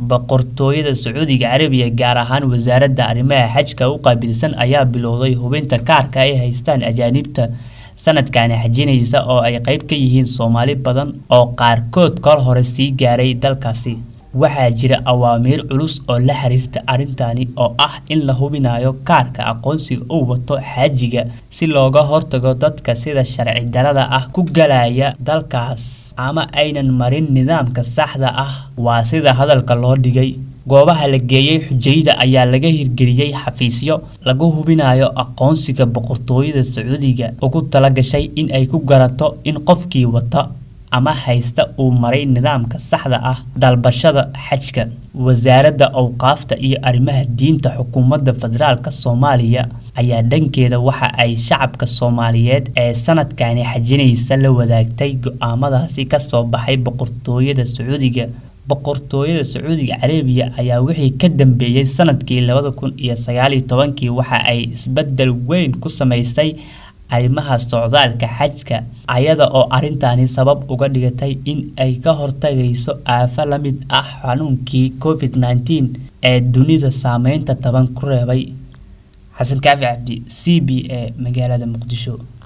boqortooyada sacuudiga carabiga gaar ahaan wasaaradda arrimaha xajka u qaabilsan ayaa bilowday hubinta kaarka ay haystaan ajaanibta sanadkani xajinaysa oo ay qayb ka yihiin soomaali badan oo qaarkood kol hore sii gaaray dalkaasi waxaa jira awaamiir culus oo la xiriirta arrintani oo ah in la hubinayo kaarka aqoonsiga uu wato xaajiga si looga hortago dadka sida sharci darada ah ku galaya dalkaas ama aynan marin nidaamka saxda ah waa sida hadalka loo dhigay goobaha la geeyey xujayda ayaa laga hirgeliyey xafiisyo lagu hubinayo aqoonsiga boqortooyada sacuudiga ugu talagashay in ay ku garato in qofkii wata ama haysta uu maray nidaamka saxda ah dalbashada xajka wasaaradda awqaafta iyo arrimaha diinta xukuumadda federaalk soomaaliya ayaa dhankeeda waxa ay shacabka soomaaliyeed ee sanadkani xajinaysa la wadaagtay go-aamadaasi kasoo baxay boqortooyada sacuudiga boqortooyada sacuudiga carabiya ayaa wixii ka dambeeyey sanadkii labada kun iyo sagaaliyo tobankii waxa ay isbedel weyn ku sameysay arrimaha socdaalka xajka ayada oo arrintani sabab uga dhigatay in ay ka hortagayso aafo la mid ah xanuunkii covid nneteen ee dunida saameynta taban ku reebay xasan kaafi cabdi c b a magaalada muqdisho